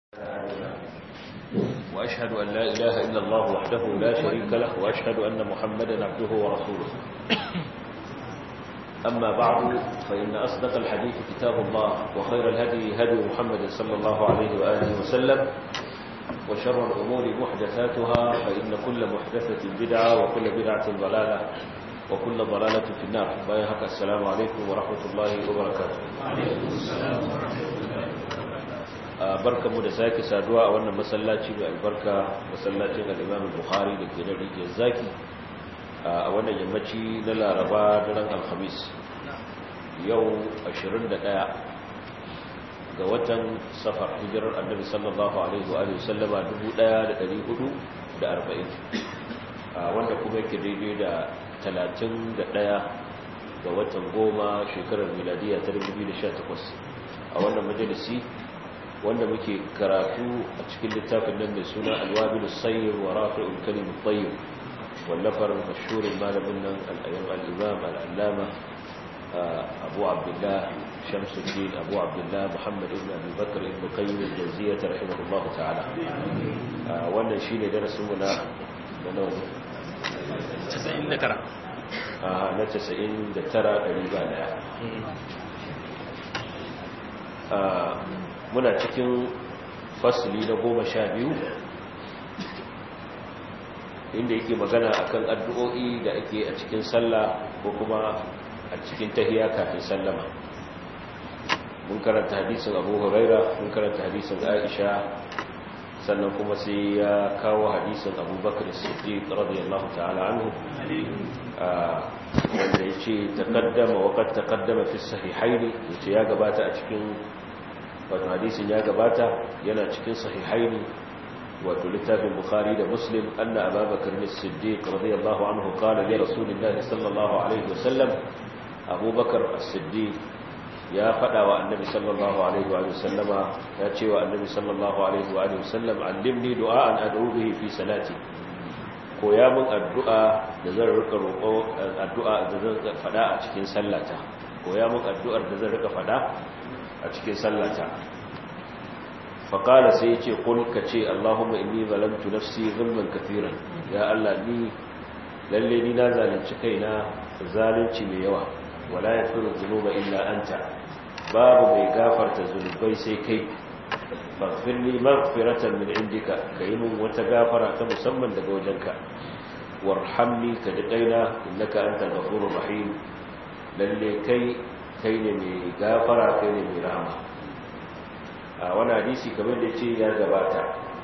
وأشهد أن لا إله إلا الله وحده لا شريك له وأشهد أن محمدا عبده ورسوله أما بعد فإن أصدق الحديث كتاب الله وخير الهدي هدي محمد صلى الله عليه وآله وسلم وشر الأمور محدثاتها فإن كل محدثة بدعة وكل بدعة ضلالة وكل ضلالة في النار بايهك السلام عليكم ورحمة الله وبركاته barka mu da sake saduwa a wannan masallaci mai albarka masallacin al-Imam Bukhari da ke da rijiyar zaki a wannan yammaci na Laraba daren Alhamis yau 21 ga watan safar hijirar Annabi sallallahu alaihi wa sallama 1440 wanda kuma yake daidai da 31 ga watan goma shekarar miladiya ta 2018 a wannan majalisi wanda muke karatu a cikin littafin nan mai suna alwabil sayyid wa rafi'ul kalim at-tayyib wallafar mashhurin malamin nan al-ayyam al-imam al-allama abu abdullah shamsuddin abu abdullah muhammad ibn abi bakr ibn qayyim al-jawziyyah rahimahullah ta'ala wannan shine darasin mu na da nawa 99 a na 99 ɗari ba daya muna cikin fasili na goma sha biyu inda yake magana akan addu'o'i da ake a cikin sallah ko kuma a cikin tahiya kafin sallama mun karanta hadisin abu huraira mun karanta hadisin aisha sannan kuma sai ya kawo hadisin abubakar siddiq radiyallahu ta'ala anhu wanda ya ce taƙaddama waƙar taƙaddama fi sahihaini ya ce ya gabata a cikin wato hadisin ya gabata yana cikin sahihaini wato littafin bukhari da muslim anna ababakar ne siddiq radiyallahu anhu qala li rasulillahi sallallahu alaihi wasallam abubakar as-siddiq ya fada wa annabi sallallahu alaihi wa sallama ya ce wa annabi sallallahu alaihi wa sallam allimni du'an ad'u bihi fi salati koya min addu'a da zan rika roƙo addu'a da zan fada a cikin sallata koya min addu'ar da zan rika fada a cikin sallata faƙala sai ce kul ka ce allahumma inni zalamtu nafsi zulman kafiran ya allah ni lalle ni na zalunci kaina zalunci mai yawa wala yaghfiru dhunuba illa anta babu mai gafarta zunubai sai kai faghfir li maghfiratan min indika kai mun wata gafara ta musamman daga wajenka warhamni ka ji kaina innaka antal ghafurur rahim lalle kai kai ne mai gafara kai ne mai rahama a wani hadisi kamar da ce ya gabata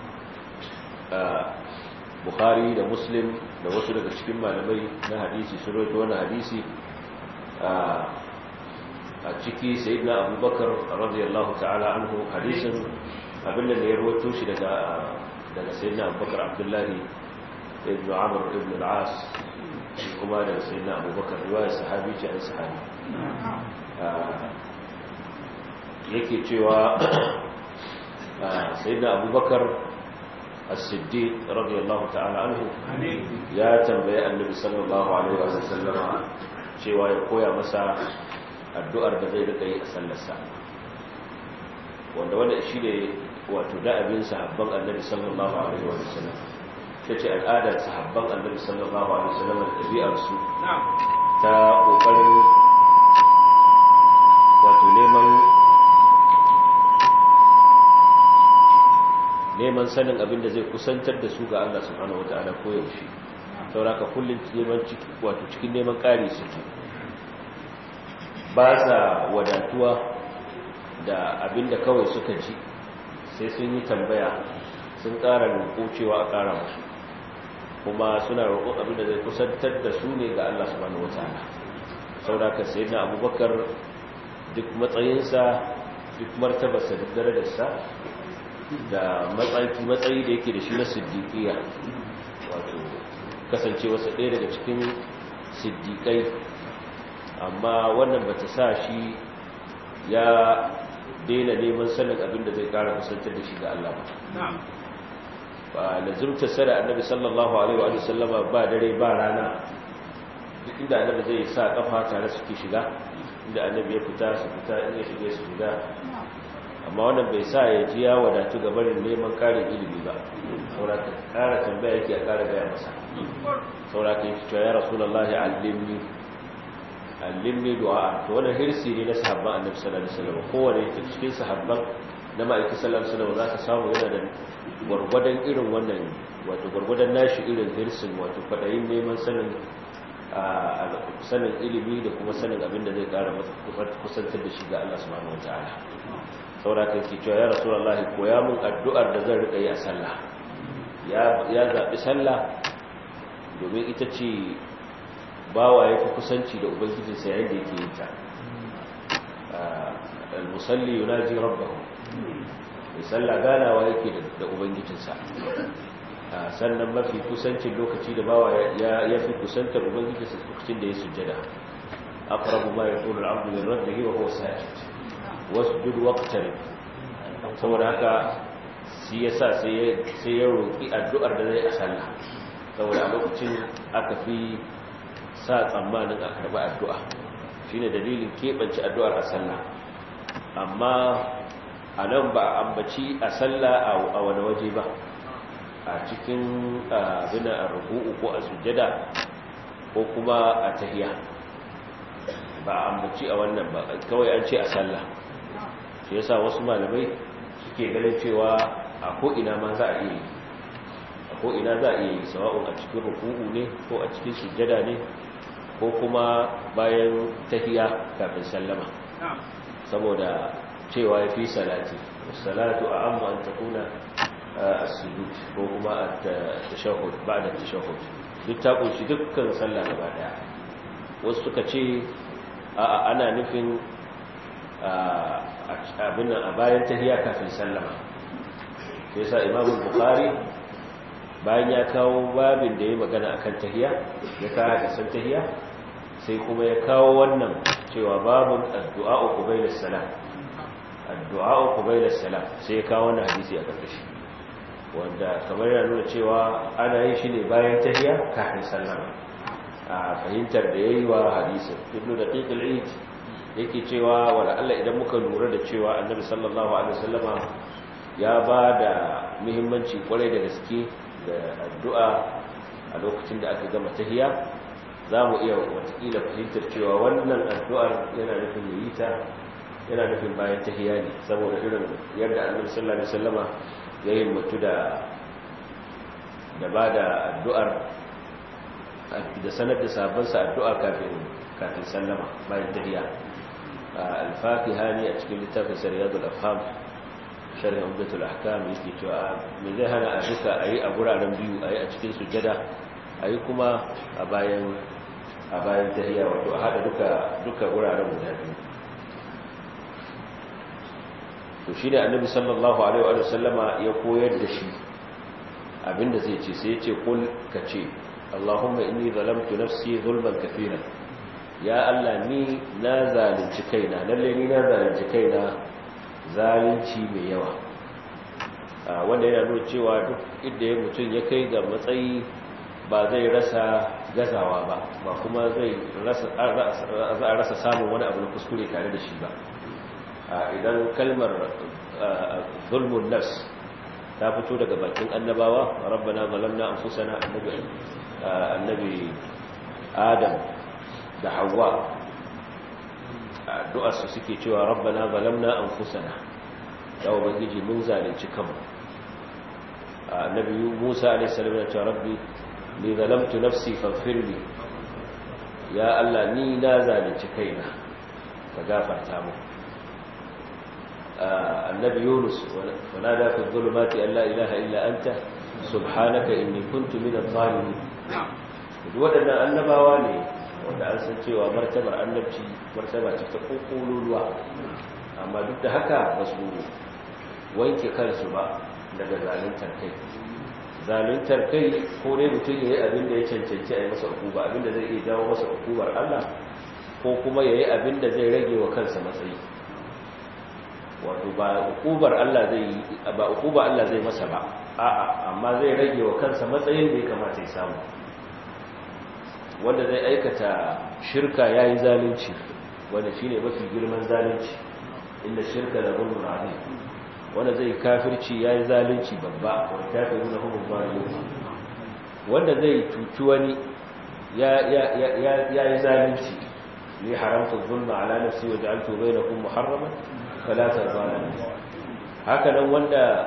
bukhari da muslim da wasu daga cikin malamai na hadisi sun roto wani hadisi a ciki sai na abubakar radiyallahu ta'ala anhu hadisin abinda da ya roto shi daga sai na abubakar abdullahi ibn amur ibn al'as kuma daga sai na abubakar riwayar sahabi ce an sahabi yake cewa sai da abubakar as-siddiq radiyallahu ta'ala anhu ya tambaye annabi sallallahu alaihi wa sallama cewa ya koya masa addu'ar da zai rika yi a sallarsa wanda wanda shi ne wato da'abin sahabban annabi sallallahu alaihi wa sallam ta ce al'adar sahabban annabi sallallahu alaihi wa sallam da ɗabi'arsu ta ƙoƙarin wato neman neman sanin abin da zai kusantar da su ga Allah subhanahu wata'ala ko yaushe sauraka kullum neman ciki wato cikin neman ƙari suke ba sa wadatuwa da abin da kawai suka ji sai sun yi tambaya sun ƙara roƙo cewa a ƙara musu kuma suna roƙon abin da zai kusantar da su ne ga Allah subhanahu wata'ala sauraka sai na abubakar duk matsayinsa duk martabarsa duk darajarsa da matsayi da yake da shi na siddiƙiya wato kasance wasu ɗaya daga cikin siddiƙai amma wannan ba ta sa shi ya daina neman sanin abin da zai ƙara kusantar da shi ga Allah ba ba lazimta sada annabi sallallahu alaihi wa sallama ba dare ba rana duk inda annabi zai sa kafa tare suke shiga inda annabi ya fita su fita in ya shige su shiga amma wannan bai sa ya ji ya wadatu ga barin neman karin ilimi ba saboda ka kara tambaya yake a kara gaya masa saboda ka yi cewa ya rasulullahi allimni allimni du'a to wannan hirsi ne na sahabban annabi sallallahu alaihi wasallam kowane cikin sahabban na ma'aikin sallallahu alaihi wasallam zaka samu yana da gwargwadon irin wannan wato gwargwadon nashi irin hirsin wato fadayin neman sanin sanin ilimi da kuma sanin abin da zai kara kusantar da shi ga Allah subhanahu wataala saboda kai ke cewa ya rasulullahi koya mun addu'ar da zan rika yi a sallah ya ya zabi sallah domin ita ce bawa ya fi kusanci da ubangijinsa yayin da yake yin ta al-musalli yunaji rabbahu mai sallah ganawa yake da ubangijinsa sannan mafi kusancin lokaci da bawa ya fi kusantar ubangijinsa lokacin da ya sujjada aqrabu ma yaqulu al-'abdu min rabbihi wa huwa sajid wasjud waqtarib saboda haka shi yasa sai sai ya roki addu'ar da zai a sallah saboda a lokacin aka fi sa tsammanin a karɓi addu'a shi ne dalilin keɓance addu'ar a sallah amma a nan ba a ambaci a sallah a wani waje ba a cikin abin a rubu'u ko a sujjada ko kuma a tahiya ba a ambaci a wannan ba kawai an ce a sallah shi yasa wasu malamai suke ganin cewa a ko'ina ma za a iya yi ko ina za a yi sawa'un a cikin ruku'u ne ko a cikin sujjada ne ko kuma bayan tahiya kafin sallama saboda cewa ya fi salati salatu a amma an takuna as-sujud ko kuma at-tashahhud ba'da at-tashahhud duk ta kunshi dukkan sallah gaba daya wasu suka ce a ana nufin abin nan a bayan tahiya kafin sallama sai yasa imamu bukhari bayan ya kawo babin da ya magana akan tahiya ya kawo hadisan tahiya sai kuma ya kawo wannan cewa babun addu'a qabila salam addu'a qabila salam sai ya kawo wannan hadisi a karkashi wanda kamar yana nuna cewa ana yin shi ne bayan tahiya kafin sallama a fahimtar da yayi wa hadisin ibnu daqiq al-eid yake cewa wala Allah idan muka lura da cewa annabi sallallahu alaihi wasallama ya ba da muhimmanci kwarai da gaske da addu'a a lokacin da aka gama tahiya za mu iya watakila fahimtar cewa wannan addu'ar yana nufin yi ta yana nufin bayan tahiya ne saboda irin yadda annabi sallallahu alaihi wasallama ya yi mutu da da ba da addu'ar da sanar da sabansa addu'a kafin kafin sallama bayan tahiya al-faqiha ne a cikin littafin sariyadul afham sharhi umdatul ahkam yake cewa me zai hana a duka ayi a guraren biyu ayi a cikin sujjada ayi kuma a bayan a bayan tahiyya wato a hada duka duka guraren guda biyu to shine annabi sallallahu alaihi wa sallama ya koyar da shi abinda zai ce sai ya ce kul kace Allahumma inni zalamtu nafsi zulman kafiran ya Allah ni na zalunci kaina lalle ni na zalunci kaina zalunci mai yawa wanda yana nuna cewa duk inda ya mutum ya kai ga matsayi ba zai rasa gazawa ba ba kuma zai rasa samun wani abu na kuskure tare da shi ba idan kalmar zulmun nafs ta fito daga bakin annabawa rabbana zalamna anfusana annabi annabi adam da hawa addu'arsu suke cewa rabbana zalamna anfusana ya ubangiji mun zalunci kanmu annabi Musa alayhi salam ya ce rabbi li zalamtu nafsi faghfir li ya Allah ni na zalunci kaina ka gafarta mu annabi Yunus wanada fi dhulumati an la ilaha illa anta subhanaka inni kuntu minadh zalimin duk waɗannan annabawa ne wanda an san cewa martabar annabci martaba ce ta kokololuwa amma duk da haka ba su wanke kansu ba daga zaluntar kai zaluntar kai ko dai mutum ya yi abin da ya cancanci a yi masa hukuba abin da zai iya jawo masa hukubar Allah ko kuma ya yi abin da zai rage wa kansa matsayi wato ba hukubar Allah zai yi ba hukuba Allah zai masa ba a'a amma zai rage wa kansa matsayin da ya kamata ya samu wanda zai aikata shirka ya yi zalunci wanda shi ne mafi girman zalunci inda shirka da gudun rami wanda zai kafirci yayi zalunci babba wanda kafiruna hum zalimun wanda zai cuci wani ya ya ya yayi zalunci ni haramtu dhulma ala nafsi wa ja'altu bainakum muharraman fala tazalamu haka nan wanda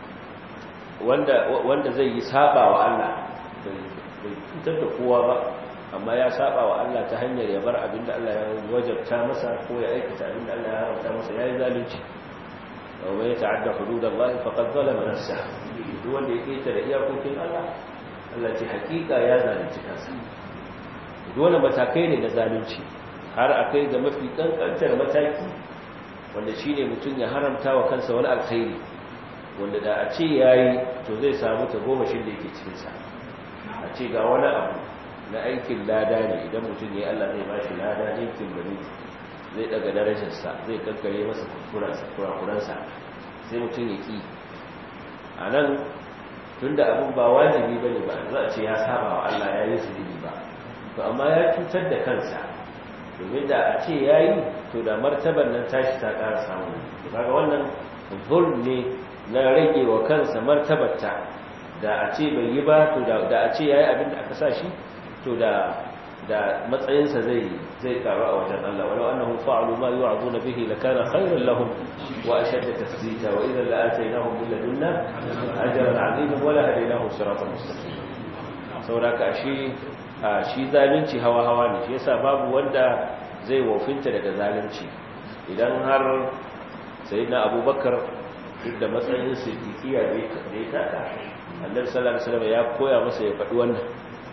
wanda wanda zai yi saba wa Allah bai cutar da kowa ba amma ya saba wa Allah ta hanyar ya bar abinda Allah ya wajabta masa ko ya aikata abinda Allah ya haramta masa yayi zalunci wa man yata'adda hududallahi faqad zalama nafsahu duk wanda ya keta da iyakokin Allah Allah ce hakika ya zalunci kansa dole matakai ne na zalunci har akai ga mafi kankantar mataki wanda shine mutum ya haramta wa kansa wani alkhairi wanda da a ce yayi to zai samu ta goma shi da yake cikin sa a ce ga wani abu na aikin lada ne idan mutum ya Allah zai bashi lada aikin bari zai daga darajarsa zai kankare masa kurakuransa sai mutum ya ki a nan tun da abin ba wajibi ba ne ba za a ce ya saba wa Allah ya yi su ba to amma ya cutar da kansa domin da a ce ya yi to da martabar nan tashi ta ƙara samu kaga wannan zul ne na rage wa kansa martabarta da a ce bai yi ba to da a ce ya yi abin da aka sa shi to da da matsayinsa zai zai karu a wajen Allah walau annahum fa'alu ma yu'azuna bihi lakana khayran lahum wa ashadda tasdita wa idhan la'ataynahum min ladunna ajran 'azima wa la hadaynahum siratan mustaqim saboda ka shi shi zalunci hawa hawa ne shi yasa babu wanda zai wofinta daga zalunci idan har sayyidina abubakar duk da matsayin siddiqiya da ya taka annabi sallallahu alaihi wasallam ya koya masa ya faɗi wannan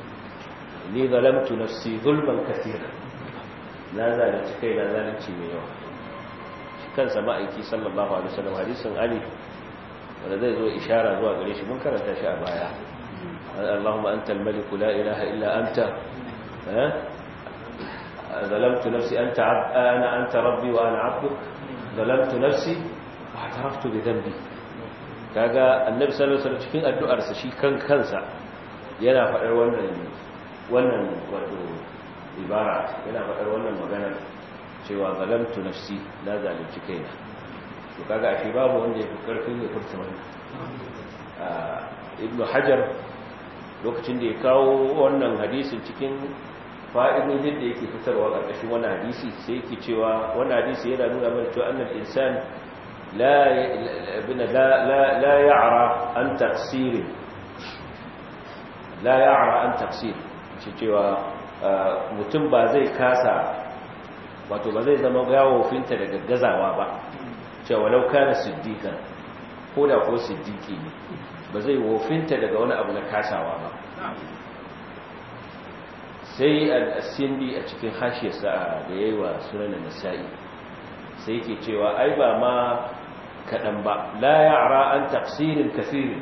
ni zalamtu nafsi zulman kathira na zalunci kai na zalunci mai yawa shi kansa ma'aiki sallallahu alaihi wasallam hadisin ali wanda zai zo ishara zuwa gare shi mun karanta shi a baya Allahumma anta al-malik la ilaha illa anta zalamtu nafsi anta ana anta rabbi wa ana abduk zalamtu nafsi wa ataraftu bi dhanbi kaga annabi sallallahu alaihi wasallam cikin addu'arsa shi kan kansa yana faɗar wannan wannan wato ibara yana faɗar wannan maganar cewa zalamtu nafsi na zalunci kaina to kaga ashe babu wanda ya fi karfin ya furta wannan ibnu hajar lokacin da ya kawo wannan hadisin cikin fa'idodin da yake fitarwa ƙarƙashin wannan hadisi sai yake cewa wannan hadisi yana nuna mana cewa annal insan la la la ya'ra an taqsir la ya'ra an taqsir shi cewa mutum ba zai kasa wato ba zai zama finta da gaggazawa ba cewa lau kana siddiqan ko da ko siddiqi ne ba zai wofinta daga wani abu na kasawa ba sai al-sindi a cikin hashiyarsa da yayi wa sunan nasa'i sai yake cewa ai ba ma kadan ba la ya'ra an tafsirin kaseerin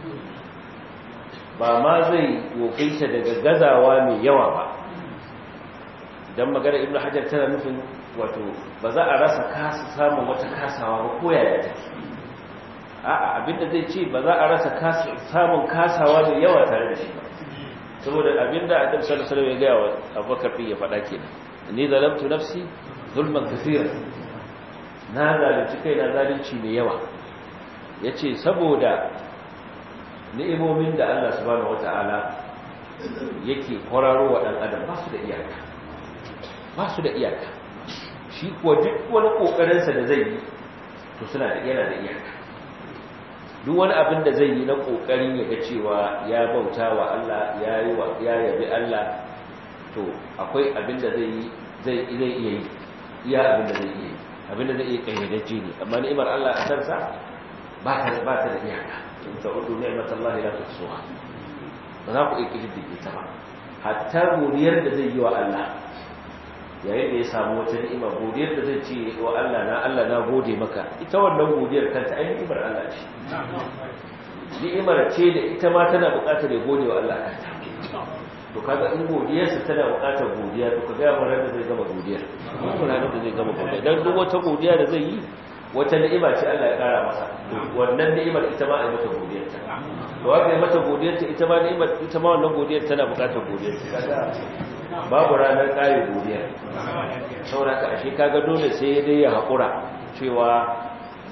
ba ma zai wofinta daga gazawa mai yawa ba don magana ibn hajar tana nufin wato ba za a rasa kasa samun wata kasawa ba ko yaya take a'a abinda zai ce ba za a rasa samun kasawa mai yawa tare da shi ba saboda abinda adam sallallahu alaihi ya gaya wa abubakar din ya faɗa kenan ni zalamtu nafsi zulman kathira na zalunci kai na zalunci mai yawa yace saboda ni'imomin da Allah subhanahu wata'ala yake kwararo wa dan adam ba su da iyaka ba su da iyaka shi kuwa duk wani kokarinsa da zai yi to suna da yana da iyaka duk wani abin da zai yi na kokarin ya ga cewa ya bauta wa Allah ya yi wa ya yabi Allah to akwai abin da zai yi zai zai iya yi iya abin da zai iya yi abin da zai iya kayyadaje ne amma ni'imar Allah a kansa ba ta ba ta da iyaka in ta'udu ni'matallahi la tuhsuha ba za ku iya kididdige ta ba hatta godiyar da zai yi wa Allah yayin da ya samu wata ni'ima godiyar da zai ce wa Allah na Allah na gode maka ita wannan godiyar kanta ai ni'imar Allah ce ni'imar ce da ita ma tana buƙatar ya gode wa Allah kanta to kaga in godiyarsa tana buƙatar godiya to kaga mun ranar da zai gama godiyar mun ranar da zai gama godiya dan duk wata godiya da zai yi wata ni'ima ce Allah ya kara masa wannan ni'imar ita ma ai mata godiyar ta to haka ai mata godiyar ta ita ma ni'imar ita ma wannan godiyar tana buƙatar godiyar ta kaga babu ranar ƙare godiya sauraka ashe kaga dole sai dai ya haƙura cewa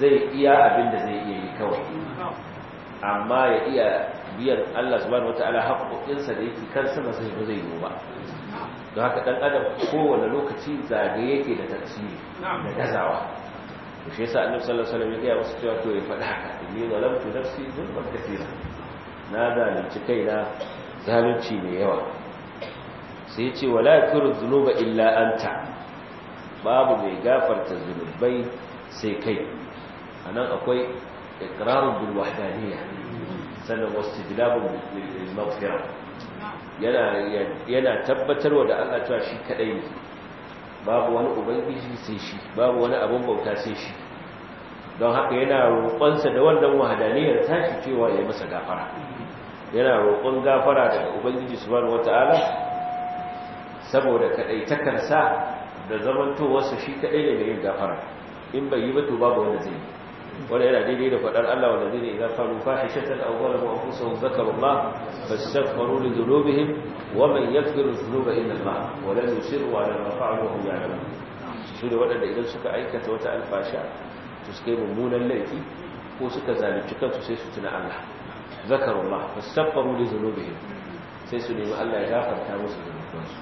zai iya abin da zai iya yi kawai amma ya iya biyan Allah subhanahu wataala haƙoƙinsa da yake kansa ba zai ba zai yi ba don haka dan adam kowane lokaci zagaye yake da tafsiri da gazawa to shi yasa annabi sallallahu alaihi wasallam ya ga wasu cewa to ya faɗa haka inni zalamtu nafsi zulman kaseera na zalunci kaina zalunci mai yawa sai ce wala yakiru dhunuba illa anta babu mai gafarta zunubai sai kai anan akwai iqrarun bil wahdaniyya sannan wastidlabun bil maghfirah yana yana tabbatarwa da Allah cewa shi kadai ne babu wani ubangiji sai shi babu wani abun bauta sai shi don haka yana roƙonsa da wannan wahadaniyar tashi cewa ya masa gafara yana roƙon gafara daga ubangiji subhanahu wataala saboda kaɗaitakarsa da zamantowarsa shi kaɗai ne da yin gafara in bai yi ba to babu wanda zai yi wanda yana daidai da faɗar Allah wanda zai ne idan faru fahishatan aw zalamu anfusahum zakarullah fastaghfiru li dhunubihim wa man yaghfiru dhunuba illa Allah wa lam yusirru ala ma fa'alu wa hum ya'lamun su da waɗanda idan suka aikata wata alfasha to suka yi mummunan laifi ko suka zalunci kansu sai su tuna Allah zakarullah fastaghfiru li dhunubihim sai su nemi Allah ya gafarta musu zunubansu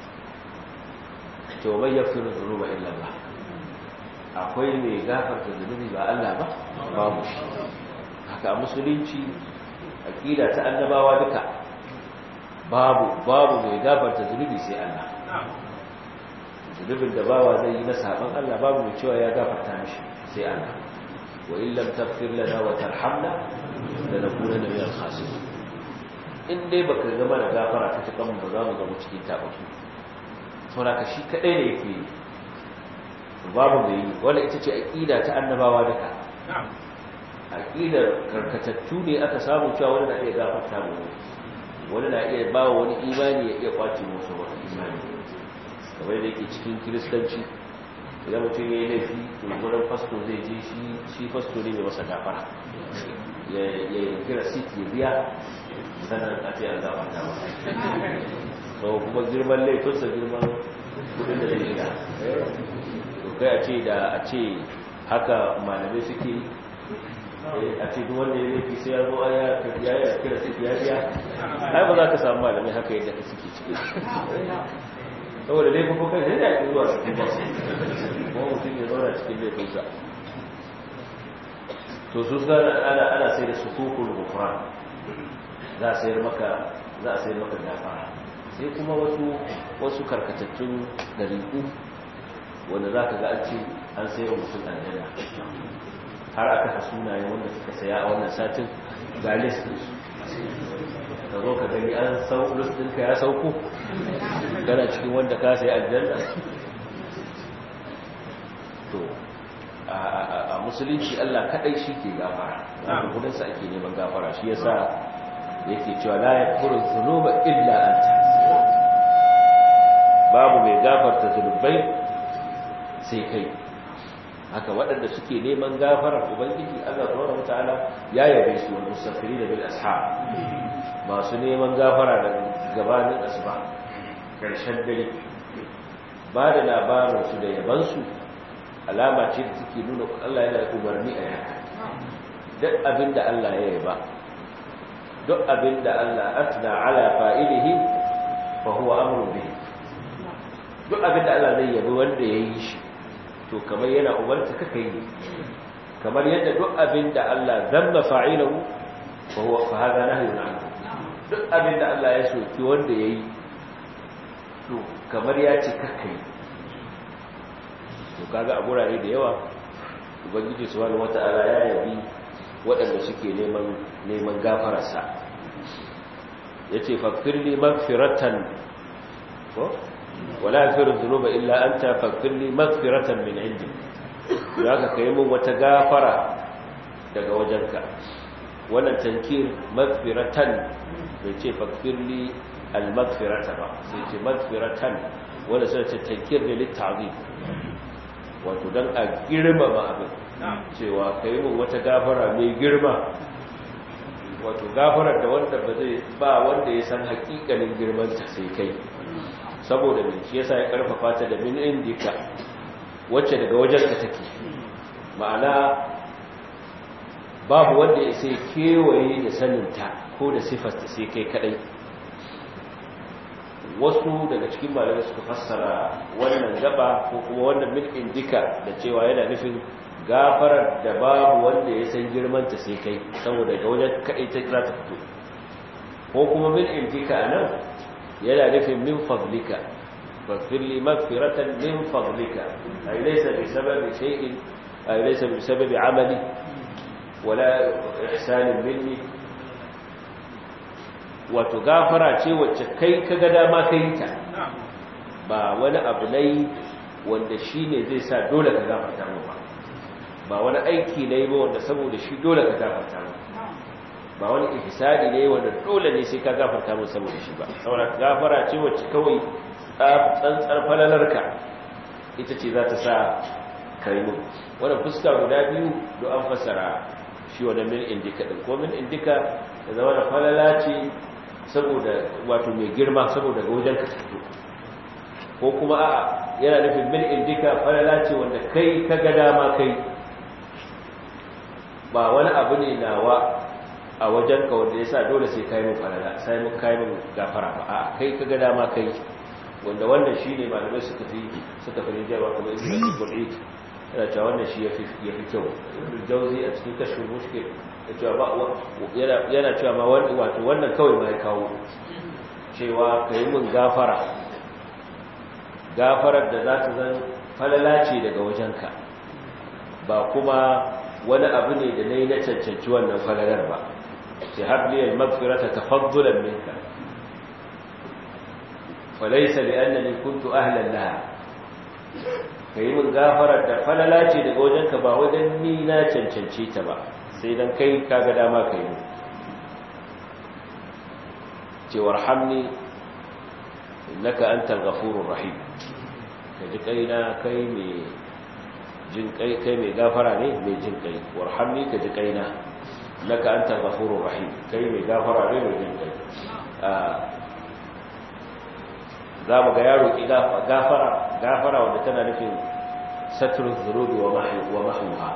to bai yaghfiru dhunuba illa Allah akwai mai gafarta zunubi ba Allah ba babu shi haka musulunci aqida ta annabawa duka babu babu mai gafarta zunubi sai Allah zunubin da bawa zai yi na saban Allah babu mai cewa ya gafarta mishi sai Allah wa in lam taghfir lana wa tarhamna lanakunanna minal khasirin in dai baka zama da gafara ta cikin mu ba za mu zama cikin tabaki saboda ka shi kadai ne yake babu mai yi wanda ita ce aƙida ta annabawa duka aƙidar karkatattu ne aka samu cewa wani na iya gafarta mu wani na iya ba wani imani ya iya kwace musu wani imani kamar da yake cikin kiristanci idan mutum ya yi laifi to gurin fasto zai je shi shi fasto ne mai masa gafara ya yi kira sit ya biya sannan a ce an gafarta masa so kuma girman laifinsa girman kudin da zai biya kai a ce da a ce haka malamai suke a ce duk wanda ya laifi sai ya zo ya ya ya kira su ya biya ai ba za ka samu malamai haka yadda ka suke ciki saboda laifin ko kai sai da ya zuwa cikin ba kuma mutum ya zauna cikin laifinsa to su ana ana sai da sukukul gufran za a sayar maka za a sayar maka gafara sai kuma wasu wasu karkatattun dariku wanda za ka ga an ce an sayo mutum aljanna har aka ha sunaye wanda suka saya a wannan satin ga list ka zo ka gani an sau list ɗinka ya sauko gana cikin wanda ka sayi aljanna to a musulunci Allah kadai shi ke gafara wanda gudunsa ake neman gafara shi yasa yake cewa la yakfuru dhunuba illa anta babu mai gafarta zunubai sai kai haka waɗanda suke neman gafarar ubangiji Allah subhanahu wataala ya yabe su wal mustaghfirin bil ashab masu neman gafara da gabanin asuba karshen dare ba da labarin su da yaban su alama ce da take nuna Allah yana da umarni a yaka duk abinda Allah ya yaba duk abinda Allah atna ala fa'ilihi fa huwa amrun bihi duk abinda Allah zai yabi wanda yayi shi to kamar yana umarta kaka yi kamar yadda duk abin da Allah zamma fa'ilahu fa huwa fa hada nahyun anhu duk abin da Allah ya soki wanda yayi to kamar ya ce kaka yi to kaga a gurare da yawa ubangiji subhanahu wata'ala ya yabi waɗanda suke neman neman gafararsa yace faghfirli maghfiratan ko wala yaghfiru dhunuba illa anta faghfirli maghfiratan min indi zaka kai mun wata gafara daga wajenka wannan tankir maghfiratan bai ce faghfirli al-maghfirata ba sai ce maghfiratan wanda sai ce tankir ne litta'zim wato dan a girmama abin cewa kai mun wata gafara mai girma wato gafarar da wanda ba zai ba wanda ya san hakikalin girman ta sai kai saboda min shi yasa ya karfafa ta da min indika wacce daga wajenka take ma'ana babu wanda ya sai kewaye da saninta ko da sifarta sai kai kadai wasu daga cikin malamai suka fassara wannan gaba ko kuma wannan min indika da cewa yana nufin gafarar da babu wanda ya san girmanta sai kai saboda ga wajen kadai ta za ta fito ko kuma min indika nan yana nufin min fadlika faghfir li maghfiratan min fadlika ay laysa bi sababi shay'in ay laysa bi sababi amali wala ihsanin minni wato gafara ce wacce kai ka ga dama ka yi ta ba wani abu ne wanda shi ne zai sa dole ka gafarta mu ba ba wani aiki ne ba wanda saboda shi dole ka gafarta mu ba wani ihsani ne wanda dole ne sai ka gafarta mu saboda shi ba saboda gafara ce wacce kawai tsantsar falalarka ita ce za ta sa kai mu wannan fuska guda biyu do an fasara shi wannan min indika din ko min indika da zama da falala ce saboda wato mai girma saboda ga wajen ka fito ko kuma a yana nufin min indika falala ce wanda kai ka ga dama kai ba wani abu ne nawa a wajen ka wanda yasa dole sai kai mun falala sai mun kai mun gafara ba a kai ka ga dama kai wanda wannan shine malamai suka fi suka fi rinjawa kuma ibnu al-qul'id yana cewa wannan shi yafi yafi kyau ibnu jawzi a cikin kashful mushkil yana cewa ma wato wannan kawai ma ya kawo cewa ka yi mun gafara gafarar da za ta zan falala ce daga wajenka ba kuma wani abu ne da na yi na cancanci wannan falalar ba ce habliyar magfirata ta faddulan minka falaisa da annani kuntu ahlan laha ka yi mun gafarar da falala ce daga wajenka ba wajen ni na cancance ta ba sai dan kai kaga dama kai mu ce warhamni innaka antal ghafurur rahim kaji kaina kai mai jin kai kai mai gafara ne mai jin kai warhamni kaji kaina innaka antal ghafurur rahim kai mai gafara ne mai jin kai za mu ga yaro ki gafara gafara wanda tana nufin satrul dhurubi wa mahwa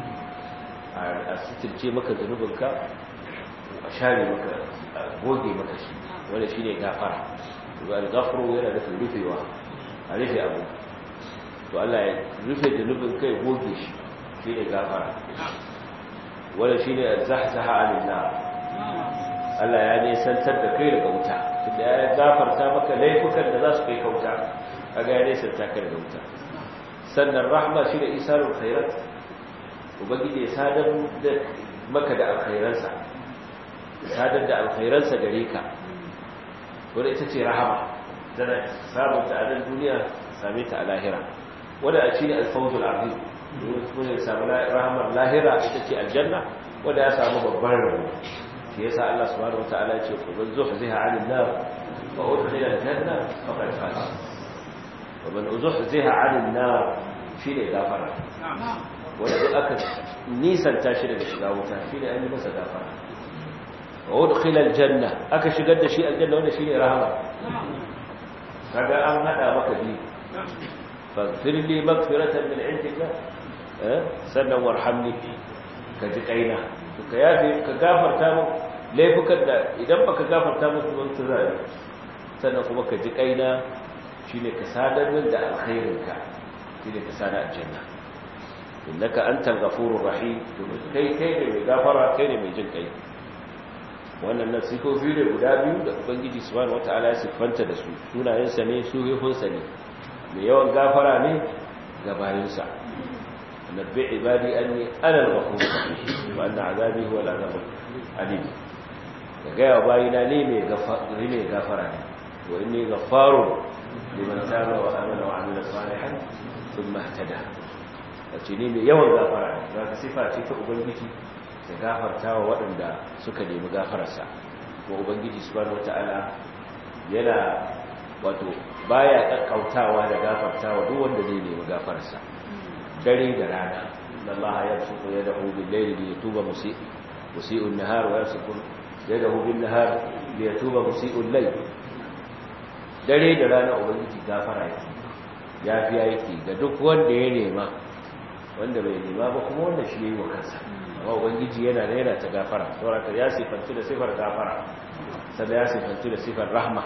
a sitirce maka zunubinka a share maka a goge maka shi wanda shi ne gafara ba al-ghafru yana da rufewa a rufe abu to Allah ya rufe zunubin kai goge shi shi ne gafara wanda shi ne zahzaha alillah Allah ya nisantar da kai daga wuta tunda ya gafarta maka laifukan da za su kai kauta kaga ya nisanta ka daga wuta sannan rahma shi da isarul khairat ubangiji ya sadar da maka da alkhairansa sadar da alkhairansa gare ka wadda ita ce rahama tana samun ta a nan duniya same ta a lahira wadda a ci ne alfawzul azim domin ya samu rahamar lahira ita ce aljanna wadda ya samu babban rabo shi yasa Allah subhanahu wataala ya ce ku ban zuhziha 'anil nar wa udkhila al-janna faqad faz wa man zuhziha 'anil nar shine gafara wanda duk aka nisanta shi daga shiga wuta shi ne an yi masa gafara wa udkhila aljanna aka shigar da shi aljanna wanda shine rahama kaga an hada maka bi faghfir li maghfiratan min indika eh sannan warhamni ka ji kaina to ka yafe ka gafarta mu laifukan da idan baka gafarta musu ban tuzari sannan kuma ka ji kaina shine ka sadar min da alkhairinka shine ka sada aljanna innaka antal ghafurur rahim kai kai ne mai gafara kai ne mai jin kai wannan nan sifofi ne guda biyu da ubangiji subhanahu wataala ya siffanta da su sunayensa ne suhifunsa ne mai yawan gafara ne ga bayinsa nabbi ibadi anni ana al-ghafurur rahim wa anna azabi huwa al-azabul alim ga gaya bayina ne mai gafara ne mai gafara ne wa inni ghaffarun liman taba wa amana wa amila salihan thumma ihtada wace ne mai yawan gafara ne za ka sifa ce ta ubangiji da gafarta wa waɗanda suka nemi gafararsa kuma ubangiji subhanahu wata'ala yana wato baya kakkautawa da gafarta wa duk wanda zai nemi gafararsa dare da rana Allah ya suku ya dahu bil layli li yatuba musii musii'u an-nahar wa yasuku yadahu bin nahar li yatuba musii'u al-layl dare da rana ubangiji gafara yake yafiya yake ga duk wanda ya nema wanda bai nema ba kuma wanda shi yayi wa kansa amma ubangiji yana da yana ta gafara saboda ya sifantu da sifar gafara sannan ya sifantu da sifar rahma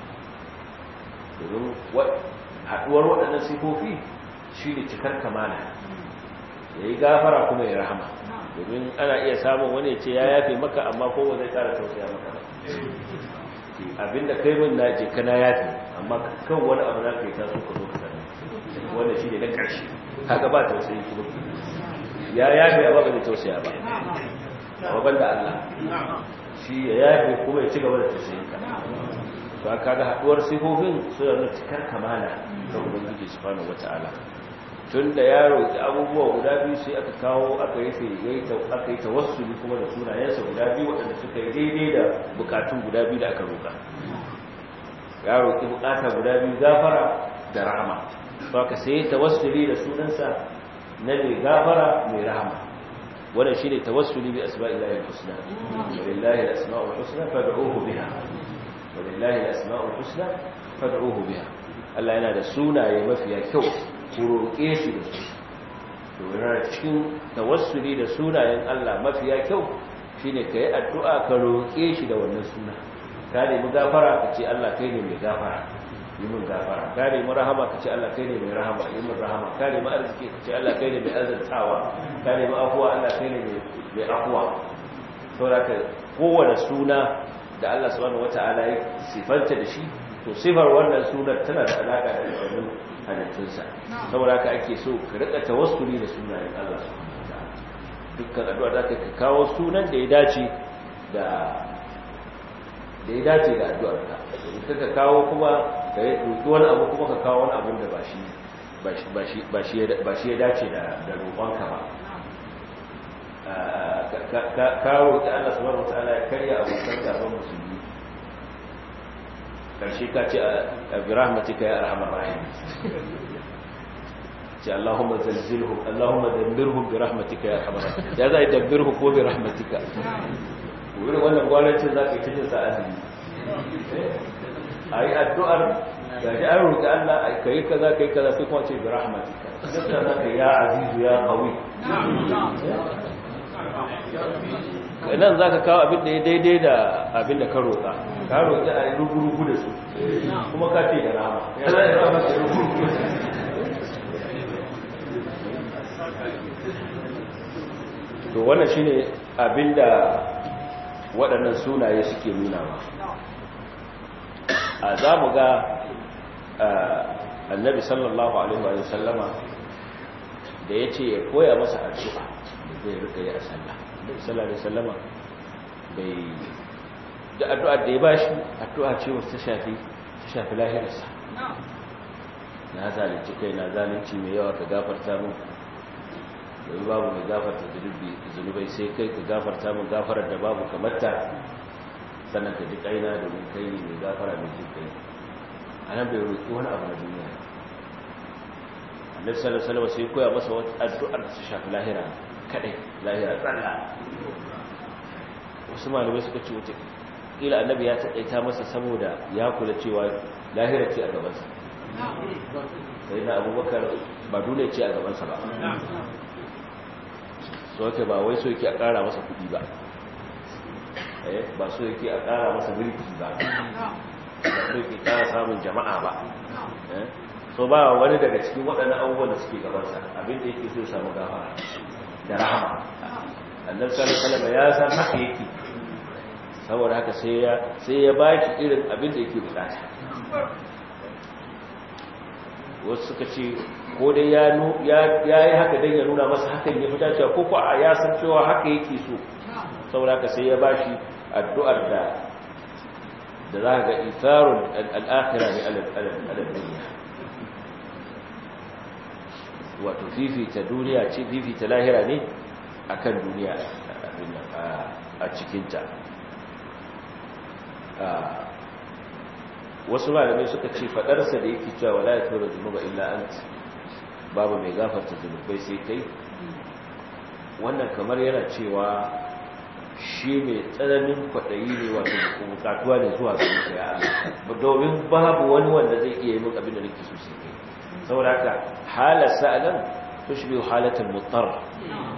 domin haɗuwar waɗannan sifofi shi ne cikar kamala ya yi gafara kuma ya rahama domin ana iya samun wani ce ya yafe maka amma kowa zai ƙara tausaya maka ba abinda kai min na je kana yafe amma kan wani abu na kai taso ka zo ka sani wanda shi ne na ƙarshe haka ba tausayi kuma ya yafe amma ba zai tausaya ba amma banda Allah shi ya yafe kuma ya ci gaba da tausayin ka to aka ga haduwar sifofin suna da cikar kamala ga ubangiji subhanahu wataala tun da ya roƙi abubuwa guda biyu sai aka kawo aka yi aka yi tawassuli kuma da sunayensa guda biyu waɗanda suka yi daidai da bukatun guda biyu da aka roƙa ya roƙi bukata guda biyu gafara da rahama to aka sai tawassuli da sunansa na mai gafara mai rahama wannan shine tawassuli bi asma'illahi al-husna lillahi al-asma'ul husna fad'uhu biha walillahi al-asma'ul husna fad'uhu biha Allah yana da sunaye mafiya kyau ku roƙe shi da su domin cikin tawassuli da sunayen Allah mafiya kyau shine ka yi addu'a ka roƙe shi da wannan suna ka nemi gafara ka ce Allah kai ne mai gafara yi min gafara ka nemi rahama ka ce Allah kai ne mai rahama yi min rahama ka nemi arziki ka ce Allah kai ne mai arzantawa ka nemi afuwa Allah kai ne mai afuwa saboda ka kowane suna da Allah subhanahu wata'ala ya sifanta da shi to sifar wannan sunar tana da alaka da wannan halittunsa saboda haka ake so ka rika tawassuli da sunayen Allah subhanahu wata'ala dukkan addu'a da ka kawo sunan da ya dace da da ya dace da addu'ar ka idan ka kawo kuma ka yi roki wani abu kuma ka kawo wani abin da ba shi ba shi ba shi ba shi ya dace da da roƙonka ba ka roƙi Allah subhanahu wataala ya karya abokan gaban musulmi karshe ka ce a bi rahmatika ya arhamar rahim ce Allahumma zalzilhu Allahumma dabbirhu bi rahmatika ya arhamar rahim ya zai dabbirhu ko bi rahmatika wurin wannan gwamnatin za ka yi cikin sa azumi a yi addu'ar ga shi an roƙi Allah ka yi kaza ka yi kaza sai kuma ce bi rahmatika zai za ka ya azizu ya qawi nan za ka kawo abin da ya daidai da abin da ka roƙa ka roƙi a yi rugu-rugu da su kuma ka ce da rama ya za a yi rama da rugu-rugu da su to wannan shi ne abin da waɗannan sunaye suke nuna ba a za mu ga annabi sallallahu alaihi wa sallama da ya ce ya koya masa addu'a zai rika yi a sallah sallallahu alaihi wasallama bai da addu'a da ya bashi addu'a ce wacce ta shafi ta shafi lahirarsa na zalunci kai na zalunci mai yawa ka gafarta min domin babu mai gafarta zunubai sai kai ka gafarta min gafarar da babu kamarta sannan ka ji kaina domin kai ne mai gafara mai jin kai a nan bai roƙi wani abu na duniya annabi sallallahu alaihi wasallam sai koya masa wata addu'ar da ta shafi lahira kadai lahira tsalla wasu malamai suka ce wata kila annabi ya taɗaita masa saboda ya kula cewa lahira ce a gabansa sai na abubakar ba dole ce a gabansa ba so yake ba wai so yake a ƙara masa kuɗi ba ba so yake a ƙara masa mulki ba ba so yake ƙara samun jama'a ba so ba wani daga cikin waɗannan abubuwan da suke gabansa abinda yake so samu gafara da rahama annabi sallallahu alaihi wasallam ya san haka yake saboda haka sai ya sai ya baki irin abin da yake bukata wasu suka ce ko dai ya ya yi haka dan ya nuna masa hakan ya fita cewa ko ko ya san cewa haka yake so saboda haka sai ya bashi addu'ar da da za ga itharul al-akhirah ni al-dunya wato fifita duniya ce fifita lahira ne akan duniya a cikinta wasu malamai suka ce fadarsa da yake cewa wala yatura zunuba illa ant babu mai gafarta zunubai sai kai wannan kamar yana cewa shi mai tsananin kwaɗayi ne wato bukatuwa ne zuwa ga ya domin babu wani wanda zai iya yi min abin da nake so sai kai saboda haka halarsa a nan tushbihu halatul muttar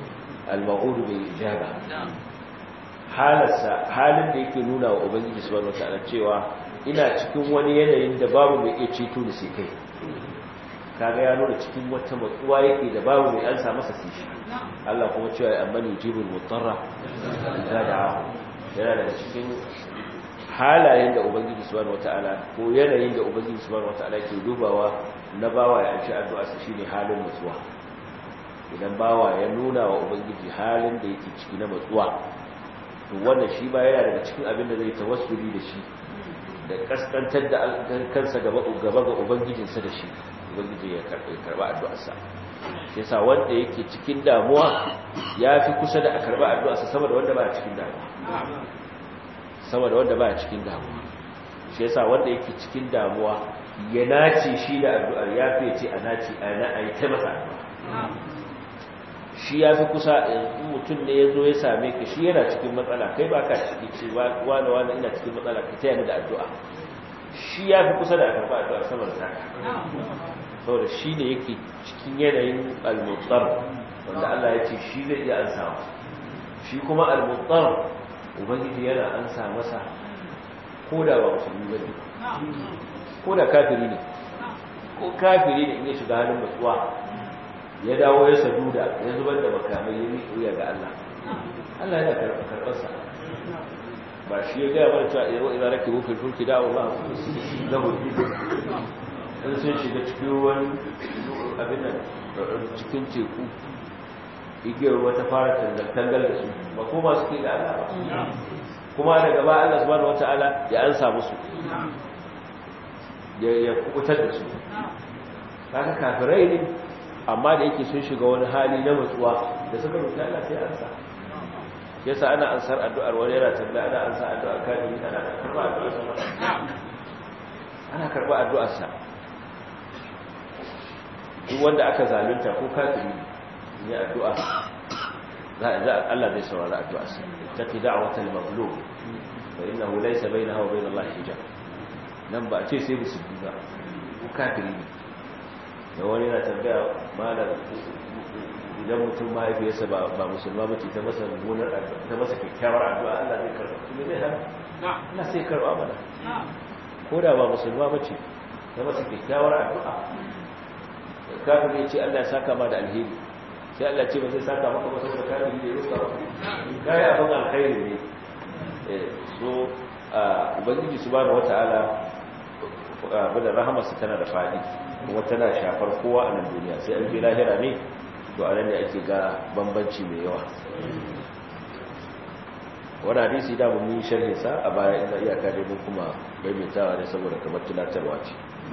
al-ma'udu bil ijaba halarsa halin da yake nuna wa ubangiji subhanahu wataala cewa ina cikin wani yanayin da babu mai iya ceto da sai kai kaga ya nuna cikin wata matsuwa yake da babu mai ansa masa sai shi Allah kuma cewa amma yujibul mutarra idza da'a yana daga cikin halayen da ubangiji subhanahu wataala ko yanayin da ubangiji subhanahu wataala ke dubawa na bawa ya ci addu'a sa shine halin matsuwa idan bawa ya nuna wa ubangiji halin da yake ciki na matsuwa to wannan shi ba yana daga cikin abin da zai tawassuli da shi da kaskantar da kansa gaba gaba ga ubangijinsa da shi ubangiji ya karba addu'arsa shi yasa wanda yake cikin damuwa ya fi kusa da a karba addu'arsa sama da wanda ba cikin damuwa sama da wanda ba cikin damuwa shi yasa wanda yake cikin damuwa ya nace shi da addu'ar ya fi ce a nace a na a yi ta masa addu'a shi ya fi kusa in mutum ne ya zo ya same ka shi yana cikin matsala kai ba ka ciki ce wani wani ina cikin matsala ka taya ni da addu'a shi ya fi kusa da a karɓa addu'a sama da taka saboda shi ne yake cikin yanayin almutsar wanda Allah ya ce shi zai iya ansa shi kuma almutsar ubangiji yana ansa masa ko da ba musulmi ba ne ko da kafiri ne ko kafiri ne in ya shiga halin matsuwa ya dawo ya saduda ya zubar da makamai ya miƙo ya ga Allah Allah yana karɓarsa ba shi ya gaya mana cewa idan idan rake rufin fulki da Allah na hudu in sun shiga cikin ruwan abin nan cikin teku igiyar ruwa ta fara tangal da su ba ko masu ke da Allah ba kuma da gaba Allah subhanahu wataala ya ansa musu ya kubutar da su kaga kafirai ne amma da yake sun shiga wani hali na matsuwa da suka roƙi Allah sai ansa yasa ana ansar addu'ar wani yana tambaya ana ansar addu'ar kafiri ana karɓa addu'ar sa ana karɓa addu'ar sa duk wanda aka zalunta ko kafiri ne addu'a za Allah zai saurari addu'ar sa taqi da'watal maghlub fa innahu laysa bainaha wa bain Allah hijab nan ba a ce sai musulmi ba ko kafiri ne da wani yana tambaya malar idan mutum mahaifiyarsa ba musulma mace ta masa mummunar ta masa kyakkyawar addu'a Allah zai karba kuma zai hana Allah sai karba mana ko da ba musulma mace ta masa kyakkyawar addu'a kafin ya ce Allah ya saka ma da alheri sai Allah ce ba zai saka maka ba saboda kafin da ya rusa ba kai abin alkhairi ne so ubangiji subhanahu wataala abin da rahamarsa tana da fadi kuma tana shafar kowa a nan duniya sai an fi lahira ne to a nan da ake ga bambanci mai yawa wani hadisi da mun yi sharhin sa a baya ina iyaka dai mun kuma maimaitawa ne saboda kamar tunatarwa ce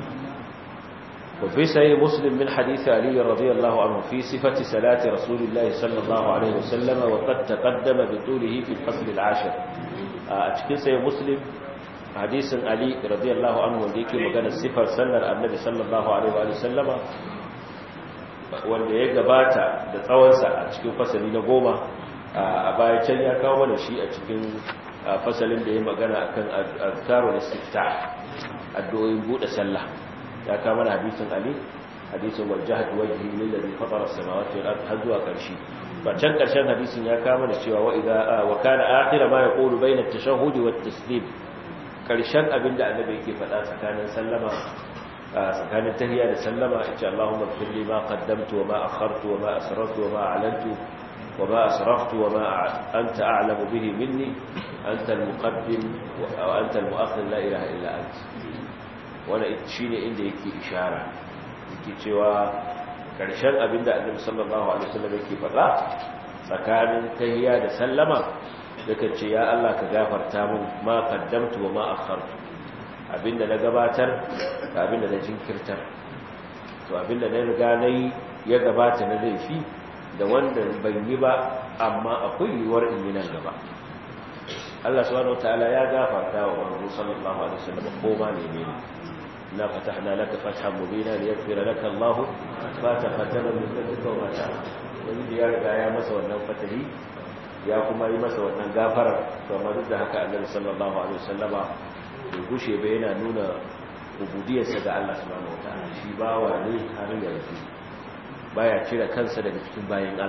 وفي صحيح مسلم من حديث علي رضي الله عنه في صفة صلاة رسول الله صلى الله عليه وسلم وقد تقدم بطوله في الفصل العاشر أتكين صحيح مسلم hadisin Ali radiyallahu anhu wanda yake magana sifar sallar Annabi sallallahu alaihi wa sallama wanda ya gabata da tsawonsa a cikin fasali na goma a baya can ya kawo mana shi a cikin fasalin da ya magana akan azkarul istiftah addu'o'in bude sallah ya kawo mana hadisin Ali hadisin wajhat wajhi lil ladhi fatara as-samawati wal ardi har zuwa karshe ba can karshen hadisin ya kawo mana cewa wa idza wa kana akhir ma yaqulu bayna at-tashahhud wat taslim karshen abinda annabi yake faɗa tsakanin sallama tsakanin tahiyya da sallama insha Allahumma ighfir li ma qaddamtu wa ma akhartu wa ma asrartu wa ma a'lantu wa ma asraftu wa ma anta a'lamu bihi minni anta al-muqaddim wa anta al-mu'akhir la ilaha illa anta wannan shine inda yake ishara yake cewa karshen abinda annabi sallallahu alaihi wasallam yake faɗa tsakanin tahiyya da sallama yakan ce ya Allah ka gafarta min ma qaddamtu wa ma akhartu abinda na gabatar da abinda na jinkirtar to abinda na riga nayi ya gabata na laifi da wanda ban yi ba amma akwai yiwuwar in yi nan gaba Allah subhanahu wataala ya gafarta wa manzo sallallahu alaihi wasallam ko ma ne ne na fatahna laka fathan mubina liyaghfira laka Allah ma taqaddama min dhanbika wa ma ta'ala wanda ya riga ya masa wannan fatahi ya kuma yi masa wannan gafarar amma duk da haka annabi sallallahu alaihi wasallama bai gushe ba yana nuna ubudiyarsa ga Allah subhanahu wataala shi bawa ne har yanzu baya cire kansa daga cikin bayan Allah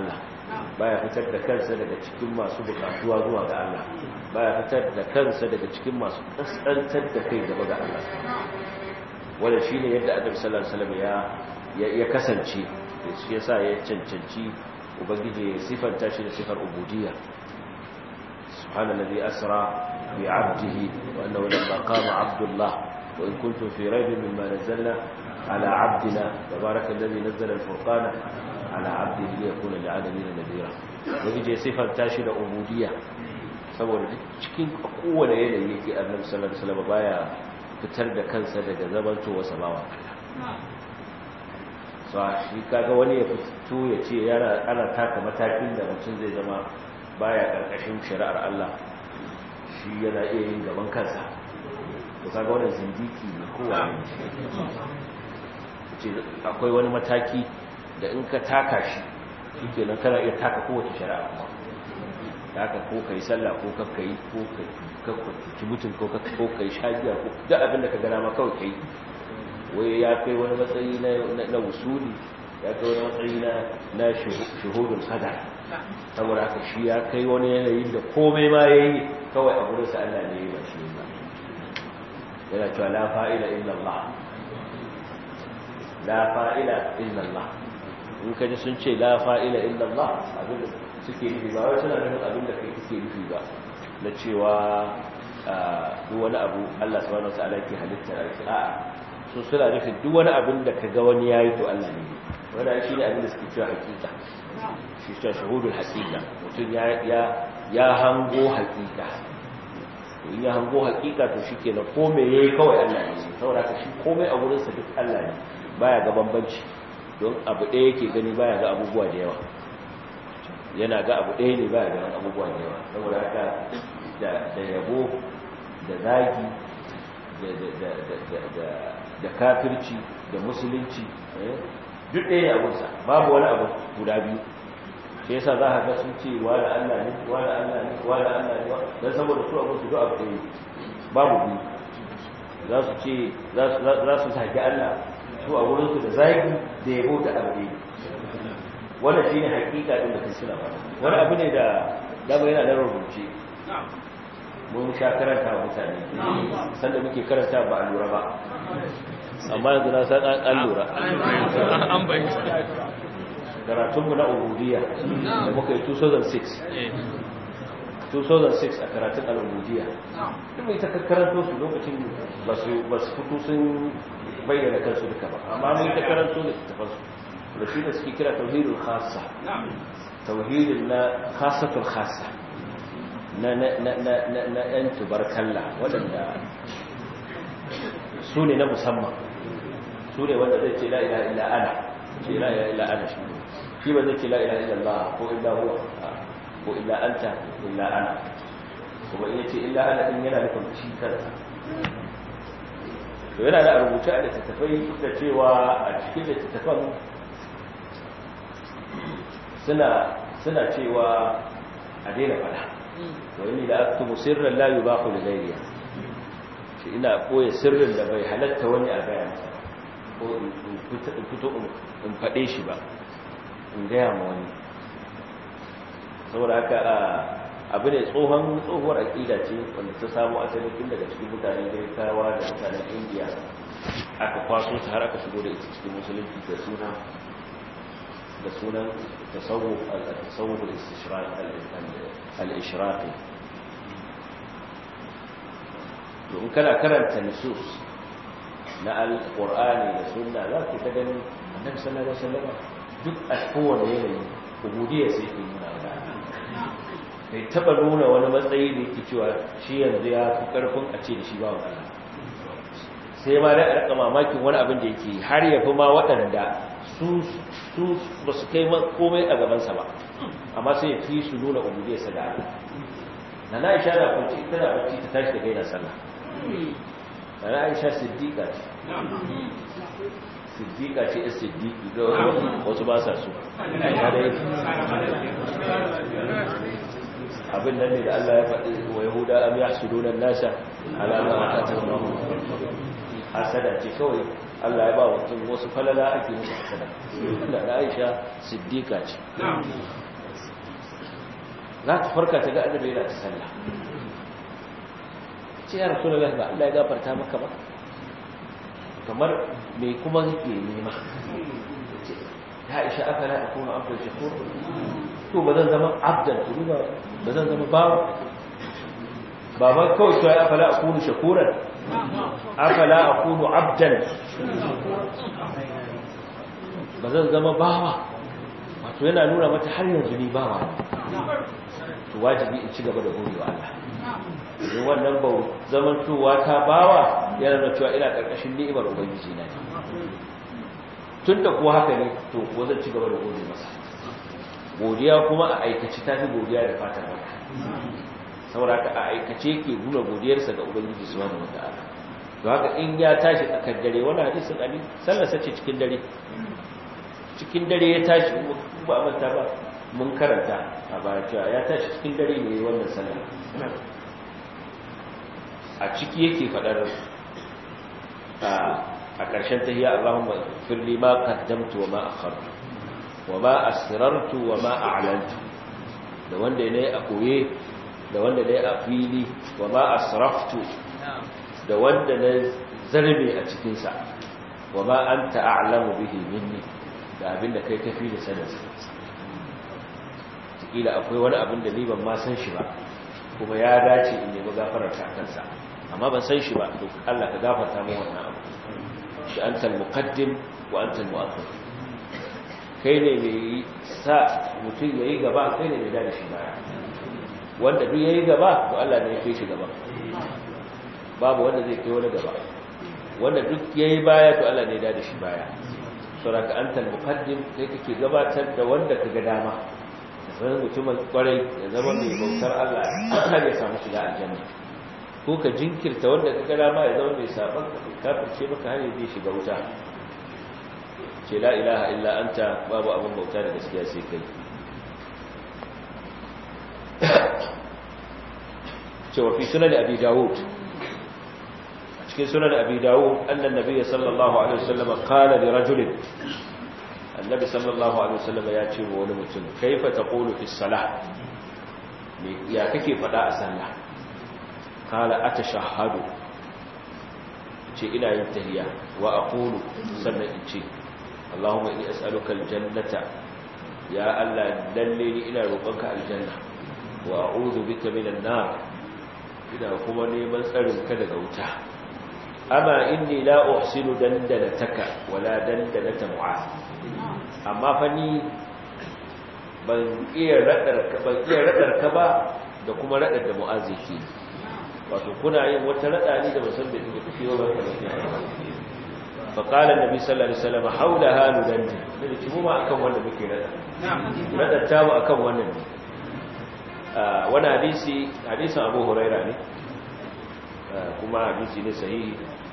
baya fitar da kansa daga cikin masu bukatuwa zuwa ga Allah baya fitar da kansa daga cikin masu kaskantar da kai gaba ga Allah wanda shine yadda Annabi sallallahu alaihi wasallam ya ya kasance shi yasa ya cancanci ubangiji ya sifanta shi da sifar ubudiyya subhanallazi asra bi 'abdihi wa annahu lamma qama 'abdullah wa in kuntum fi raybin mimma nazzalna على عبدنا تبارك الذي نزل الفرقان على عبده ليكون للعالمين نذيرا ويجي صفar tashi da ubudiyya saboda cikin kowane yanayi yake annabi sallallahu alaihi wasallam baya fitar da kansa daga zamanto wa samawa so shi kaga wani ya fito ya ce yana ana taka matakin da mutum zai zama baya karkashin shari'ar Allah shi yana iya yin gaban kansa to kaga wannan zindiki ne kowa ce akwai wani mataki da in ka taka shi shike nan kana iya taka kowace shari'a da haka ko kai sallah ko kakka yi ko ka ci mutum ko kakka ko kai shagiya ko duk abin da ka gana ma kawai kai wai ya kai wani matsayi na wusuli ya kai wani matsayi na shuhudun sadar saboda haka shi ya kai wani yanayin da komai ma ya yi kawai a gurinsa Allah ne ya ba shi ba yana cewa la fa'ila illallah la fa'ila illallah in kaji sun ce la fa'ila illallah abinda suke nufi ba wai suna nufin abinda kai suke nufi ba na cewa duk wani abu Allah subhanahu wataala yake halitta a su suna nufin duk wani abin da kaga wani yayi to Allah ne wanda shi ne abin da suke cewa hakika shi cewa shuhudul hakika mutum ya ya ya hango hakika to in ya hango hakika to shikenan ko me yayi kawai Allah ne saboda ka shi komai a gurin sa duk Allah ne baya ga bambanci don abu ɗaya yake gani baya ga abubuwa da yawa yana ga abu ɗaya ne baya ga abubuwa da yawa saboda haka da yabo da zagi da kafirci da musulunci duk ɗaya ne abunsa babu wani abu guda biyu shi yasa za a ga sun ce wa da Allah ne wa da Allah ne wa da Allah ne don saboda su abun su duk abu ɗaya babu biyu za su ce za su zagi Allah su a wurinsu da zagi da yabo da abu ɗaya wannan shi ne hakika ɗin da kai suna ba wani abu ne da dama yana da rubuce mun sha karanta wa mutane sanda muke karanta ba a lura ba amma yanzu na san an lura an bayyana karatunmu na ubudiyya da muka yi 2006 2006 a karatun al'ubudiyya duk mai ta karanto su lokacin ba su fito sun bayyana kansu duka ba amma mai ta karanto da tafansu da shi da suke kira tauhidul khassa tauhidin na khassatul khassa na ‘yan tubarkalla waɗanda su ne na musamman su ne wanda zai ce la'ila ila ana ce la'ila ila ana shi shi ba zai ce la'ila ila Allah ko illa huwa ko illa anta illa ana kuma iya ce illa ana ɗin yana nufin shi kansa to yana da rubuce a littattafai da cewa a cikin littattafan suna cewa a daina fada wani da aktubu sirran la yubahu li ghayriha shi ina koyi sirrin da bai halatta wani a gaya masa ko in fito in fade shi ba in gaya ma wani saboda haka abu ne tsohon tsohuwar aƙida ce wanda ta samu asali tun daga cikin mutanen girkawa da mutanen indiya aka kwaso ta har aka shigo da ita cikin musulunci da suna da sunan tasawuf al-tasawuf al-ishraqi in kana karanta nusus na al-qur'ani da sunna za ka ta gani annabi sallallahu alaihi wasallam duk a kowane yanayi ubudiyya sai ke nuna wa bai taba nuna wani matsayi da yake cewa shi yanzu ya fi karfin a ce da shi ba Allah sai ma da rika mamakin wani abin da yake har ya fi ma waɗanda su su ba su kai komai a gabansa ba amma sai ya fi su nuna ubudiyarsa da Allah na na aisha na kwanci tana bacci ta tashi da gaina sallah na na aisha siddiqa ce siddiqa ce ya siddiqi da wasu ba sa su abin nan ne da Allah ya faɗi wa yahuda am yahsuduna an-nasa ala ma atahum hasada ce kawai Allah ya ba mutum wasu falala ake musu hasada da Aisha siddiqa ce za ta farka ta ga annabi yana ta sallah ce ya rasulullahi ba Allah ya gafarta maka ba kamar me kuma yake nema ya isha aka la akuna abdan shakur to ba zan zama abdan to ba ba zan zama bawa ba ba kawai to ya afala akunu shakuran afala akunu abdan ba zan zama bawa wato yana nuna mata har yanzu ni bawa to wajibi in ci gaba da godewa Allah idan wannan ba zamantowa ta bawa yana nuna cewa ina karkashin ni'imar ubangiji na tun da kuwa haka ne to ko zan ci gaba da gode masa godiya kuma a aikace ta fi godiya da fatan baka saboda haka a aikace ke nuna godiyarsa ga ubangiji subhanahu wataala to haka in ya tashi tsakar dare wani hadisin ali sallarsa ce cikin dare cikin dare ya tashi ba a manta ba mun karanta a baya cewa ya tashi cikin dare ne wannan sallar a ciki yake faɗar a ƙarshen tahiyya Allahumma firli ma qaddamtu wa ma akhartu wa ma asrartu wa ma a'lantu da wanda ne a koye da wanda ne a fili wa ma asraftu da wanda ne zarbe a cikin sa wa ma anta a'lamu bihi minni da abinda kai kafi da sanin kila akwai wani abin da ni ban ma san shi ba kuma ya dace in nemi gafarar ta kansa amma ban san shi ba to Allah ka gafarta mu wannan abu shi antal muqaddim wa antal mu'akhir kai ne mai sa mutum yayi gaba kai ne mai da shi baya wanda duk yayi gaba to Allah ne ya kai shi gaba babu wanda zai kai wani gaba wanda duk yayi baya to Allah ne ya da shi baya saboda antal muqaddim kai kake gabatar da wanda kaga dama sai mutumin kwarai ya zama mai bautar Allah har ya samu shiga aljanna ko ka jinkirta wanda ka gada ma ya zama mai saban kafirce maka har ya shiga wuta ce la ilaha illa anta babu abin bauta da gaskiya sai kai cewa fi sunan abi dawud a cikin sunan abi dawud annan nabiyyi sallallahu alaihi wasallam qala li rajulin annabi sallallahu alaihi wasallam ya ce wa wani mutum kaifa taqulu fi salah ya kake fada a sallah qala atashahhadu ce ina yin tahiyya wa aqulu sannan in ce allahumma inni as'aluka aljannata ya allah lalle ni ina roƙonka aljanna wa a'udhu bika minan nar ina kuma neman tsarin ka daga wuta amma inni la uhsinu dandanataka wala dandanata mu'az amma fa ni ban iya radar ban iya radar ka ba da kuma radar da mu'az yake wato kuna yin wata rada ne da musan da take tafiyo ba ka bayyana fa qala annabi sallallahu alaihi wasallam haula halu dandi da ci mu ma akan wanda muke rada radar ta mu akan wannan ne wani hadisi hadisin Abu Huraira ne kuma hadisi ne sahihi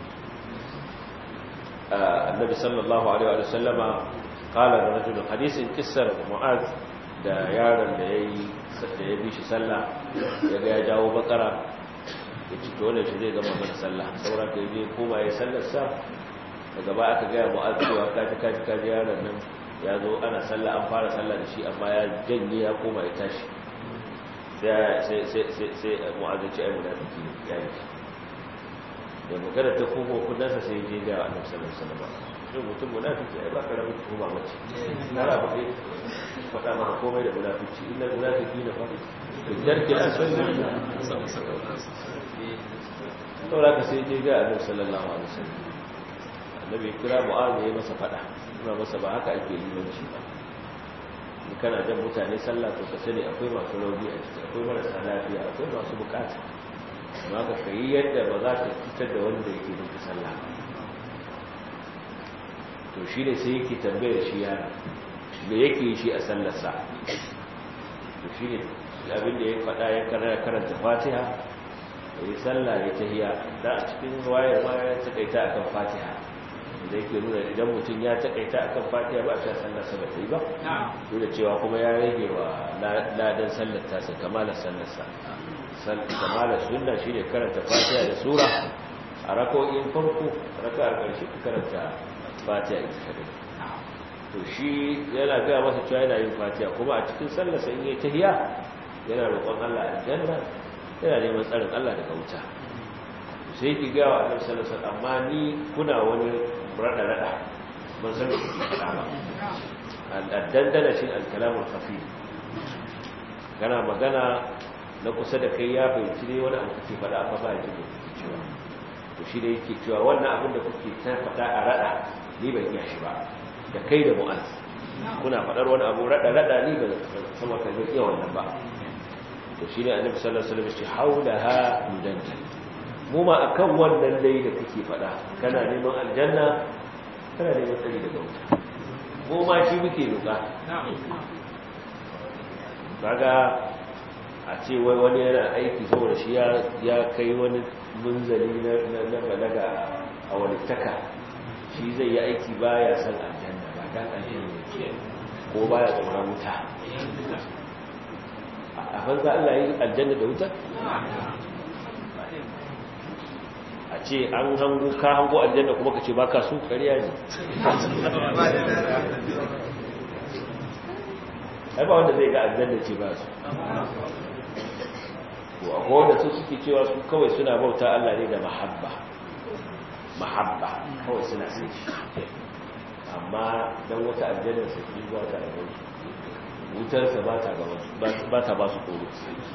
annabi sallallahu alaihi wa sallama qala da rajulun hadisin kissar mu'az da yaron da yayi da ya bi shi sallah yaga ya jawo bakara ya ci dole shi zai gama mana sallah sauran da yaje koma ya sallar sa daga ba aka ga mu'az cewa kaji kaji kaji yaron nan ya zo ana sallah an fara sallah da shi amma ya janye ya koma ya tashi sai sai sai sai mu'az ya ce ai munafiki ya yi da magana ta kogo kudansa sai je ga annabi sallallahu alaihi wasallam shi mutum munafiki ai ba ka rabu kuma mace na rabu kai faɗa maka komai da munafiki inna munafiki na fa darki asali saboda ka sai je ga annabi sallallahu alaihi wasallam annabi kira mu'az ya masa faɗa kuma masa ba haka ake limanci ba in kana jan mutane sallah to ka sani akwai masu rauni a ciki akwai marasa lafiya akwai masu bukata amma ka kai yadda ba za ka fitar da wanda yake nufi sallah to shi ne sai yake tambayar shi yana me yake shi a sallarsa to shi ne abin da ya faɗa ya karanta fatiha da yi sallah ya tahiya da a cikin wayar ma ya taƙaita a kan fatiha da yake nuna idan mutum ya taƙaita a kan fatiha ba a sha sallarsa ba ta yi ba duk da cewa kuma ya rage wa ladan sallar tasa kamalar sallarsa kamalar sunna shi ne karanta fatiha da sura a rako'in farko raka'ar ƙarshe ka karanta fatiha ita kadai to shi yana gaya masa cewa yana yin fatiha kuma a cikin sallarsa in yi tahiya yana roƙon Allah aljanna yana neman tsarin Allah daga wuta sai ki ga wa annabi sallallahu alaihi wasallam amma ni kuna wani rada rada ban san me kuke faɗa ba al-dandana shi al-kalam al-khafi kana magana na kusa da kai ya fahimci ne wani abu kuke faɗa amma ba ya ji kuke cewa to shi da yake cewa wannan abin da kuke ta faɗa a rada ni ban iya shi ba da kai da mu'az kuna faɗar wani abu rada rada ni ban sama kan iya wannan ba to shi ne annabi sallallahu alaihi wasallam ya ce haulaha mudanna mu ma akan wannan dai da kake faɗa kana neman aljanna kana neman tsari daga wuta mu ma shi muke roƙa kaga a ce wai wani yana aiki saboda shi ya kai wani munzali na balaga a wani taka shi zai yi aiki baya san aljanna ba dan aljanna ko baya tsoron wuta a banza Allah yi aljanna da wuta a ce an hango ka hango aljanna kuma ka ce ba ka su kariya ne ai ba wanda zai ga aljanna ce ba su to akwai wanda su suke cewa su kawai suna bauta Allah ne da mahabba mahabba kawai suna sai shi amma don wata aljanna su ki ba ta gaban su wutarsa ba ta gaban su ba ta ba su koro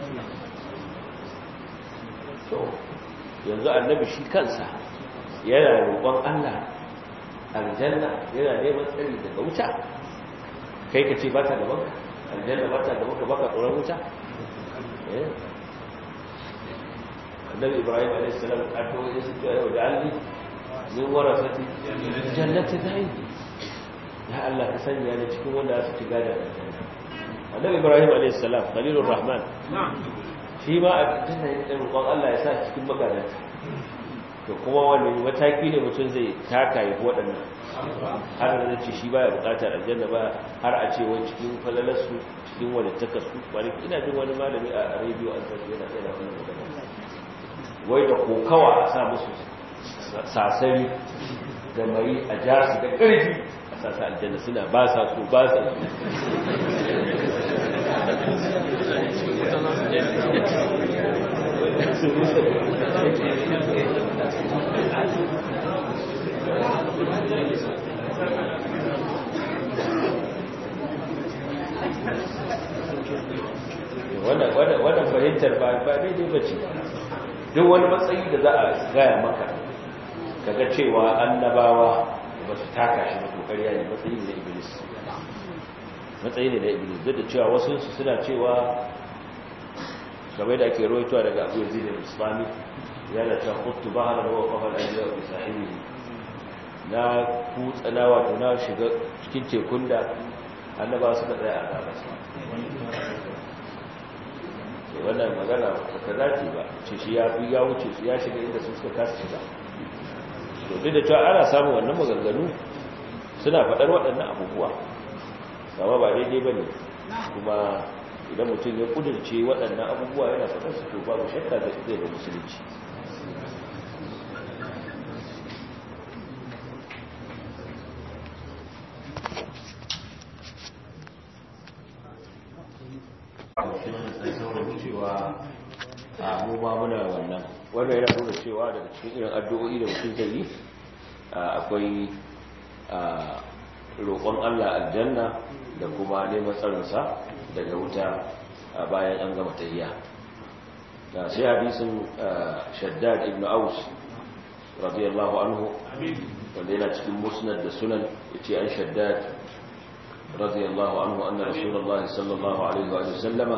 to yanzu annabi shi kansa yana roƙon Allah aljanna yana neman tsari daga wuta kai ka ce ba ta gaban ka aljanna ba ta gaban ka ba ka tsoron wuta annabi ibrahim a.s. addu'o'i su ce yau da alli min warasati jannati da'i ya Allah ka sanya ni cikin wanda su ci gada aljanna annabi ibrahim a.s. khalilur rahman shi ma a aljanna ya roƙon Allah ya sa cikin magadanta to kuma wani mataki ne mutum zai taka yi waɗannan har da ce shi baya buƙatar aljanna ba har a ce wani cikin falalarsu cikin wani takasu wani ina jin wani malami a rediyo an san yana yana wani magana wai da kokawa a sa musu sasari da mai a ja su da ƙarfi a sasa aljanna suna ba sa so ba sa wannan fahimtar ba daidai ba ce duk wani matsayi da za a gaya maka kaga cewa annabawa ba su taka shi da kokariya ne matsayi ne na iblis matsayi ne na iblis duk da cewa wasu su suna cewa kamar da ake rawaitowa daga abu yanzu da islami ya da ta hutu ba hana rawa kafar ajiyar da sahibi na kutsana wato na shiga cikin tekun da annaba suka tsaya a gabasa wannan magana ta dace ba ce shi ya fi ya wuce su ya shiga inda su suka kasa shiga to duk da cewa ana samun wannan maganganu suna faɗar waɗannan abubuwa sama ba daidai ba ne kuma idan mutum ya kudurce waɗannan abubuwa yana faɗar su to babu shakka da zai da musulunci cewa a mu ma muna wannan wanda yana nuna cewa daga cikin irin addu'o'i da mutum zai yi akwai roƙon Allah aljanna da kuma neman tsarinsa daga wuta bayan an gama tahiyya da sai hadisin shaddad ibn aus radiyallahu anhu wanda yana cikin musnad da sunan yace an shaddad radiyallahu anhu anna rasulullahi sallallahu alaihi wa sallama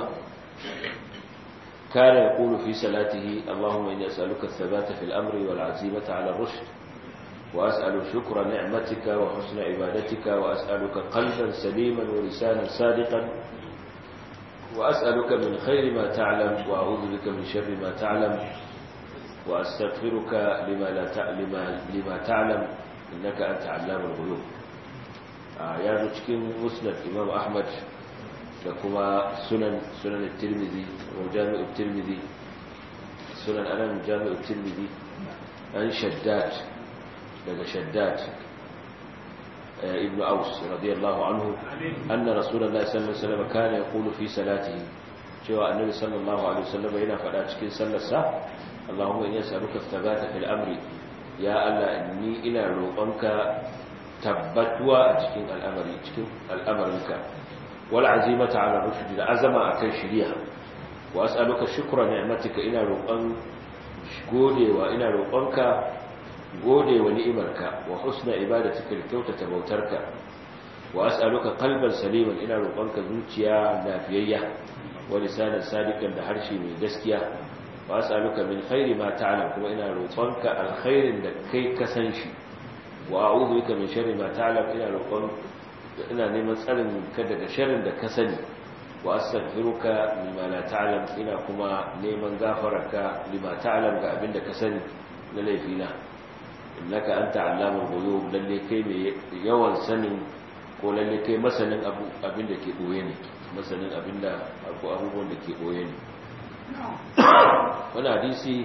كان يقول في صلاته اللهم إني أسألك الثبات في الأمر والعزيمة على الرشد وأسأل شكر نعمتك وحسن عبادتك وأسألك قلبا سليما ولسانا صادقا وأسألك من خير ما تعلم وأعوذ بك من شر ما تعلم وأستغفرك لما, لا لما, لما تعلم إنك أنت علام الغيوب يا رجكين مسند إمام أحمد da kuma sunan sunan tirmidhi ko jami'u tirmidhi sunan anan jami'u tirmidhi an shaddad daga shaddad ibn aus radiyallahu anhu anna rasulullahi sallallahu alaihi wasallam kana yaqulu fi salatihi cewa annabi sallallahu alaihi wasallam yana faɗa cikin sallarsa Allahumma inni as'aluka thabata fil amri ya Allah ni ina roƙonka tabbatuwa a cikin al'amari cikin al'amarinka wal azimata ala rushd da azama akan shiriya wa as'aluka shukra ni'matika ina roƙon godewa ina roƙonka godewa ni'imarka wa husna ibadatika da kyautata bautarka wa as'aluka qalban saliman ina roƙonka zuciya lafiyayya wa lisanan sadiqan da harshe mai gaskiya wa as'aluka min khairi ma ta'lam kuma ina roƙonka alkhairin da kai ka san shi wa a'udhu bika min sharri ma ta'lam ina roƙon ina neman tsarin ka daga sharrin da ka sani wa astaghfiruka lima la ta'lam ina kuma neman gafararka lima ta'lam ga abinda ka sani na laifina innaka anta allamul ghuyub lalle kai mai yawan sanin ko lalle kai masanin abu abinda ke boye ne masanin abinda ko abubuwan da ke boye ne wani hadisi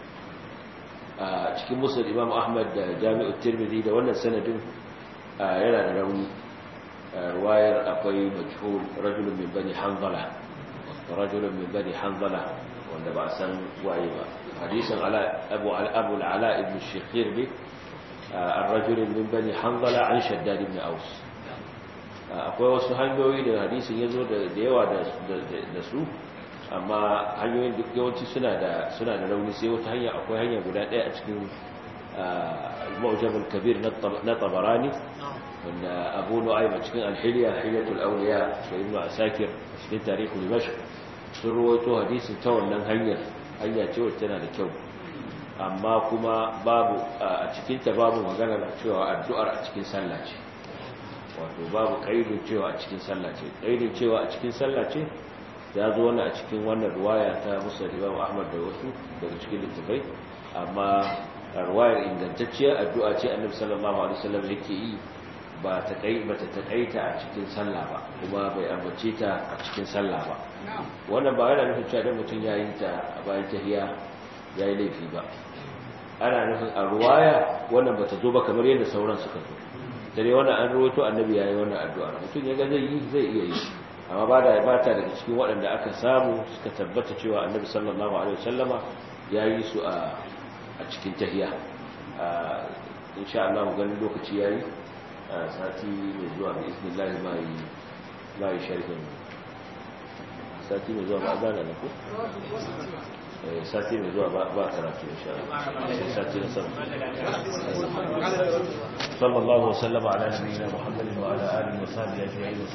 a cikin musul imam ahmad da jami'u tirmidhi da wannan sanadin yana da rauni ruwayar akwai majhul rajulun min bani hanzala rajulun min bani hanzala wanda ba a san waye ba hadisin abu abu ala ibn shikhir ne الرجل من بني حنظلة عن شداد بن أوس akwai wasu hanyoyi da hadisin ya zo da yawa da su amma hanyoyin duk yawanci suna da suna da rauni sai wata hanya akwai hanya guda ɗaya a cikin al-mu'jamul kabir na tabarani wanda abu nu'aym a cikin al-hilya hilyatul awliya da ibn asakir cikin tarihul dimashq sun rawaito hadisin ta wannan hanyar hanya ce wacce tana da kyau amma kuma babu a cikin ta babu magana cewa addu'ar a cikin sallah ce wato babu kaidin cewa a cikin sallah ce kaidin cewa a cikin sallah ce ya zo wani a cikin wannan ruwaya ta musa imam ahmad da wasu daga cikin littafai amma ruwayar ingantacciyar addu'a ce annabi sallallahu alaihi wasallam yake yi ba ta kai ba ta takaita a cikin sallah ba kuma bai ambace ta a cikin sallah ba wannan ba yana nufin cewa mutum ya yi ta a bayan tahiya ya yi laifi ba ana nufin a ruwaya wannan ba ta zo ba kamar yadda sauran suka zo dare wannan an ruwaito annabi ya yi wannan addu'a mutum ya ga zai yi zai iya yi amma ba da ba ta daga cikin waɗanda aka samu suka tabbata cewa annabi sallallahu alaihi wasallama ya yi su a cikin tahiya insha Allah ganin lokaci yayi sati mai zuwa bi isnillah mai mai sharhin sati mai zuwa ba zana ne ko sati mai zuwa ba karatu insha Allah sati na sama sallallahu alaihi wa sallam ala nabiyyina muhammadin wa ala alihi wa sahbihi ajma'in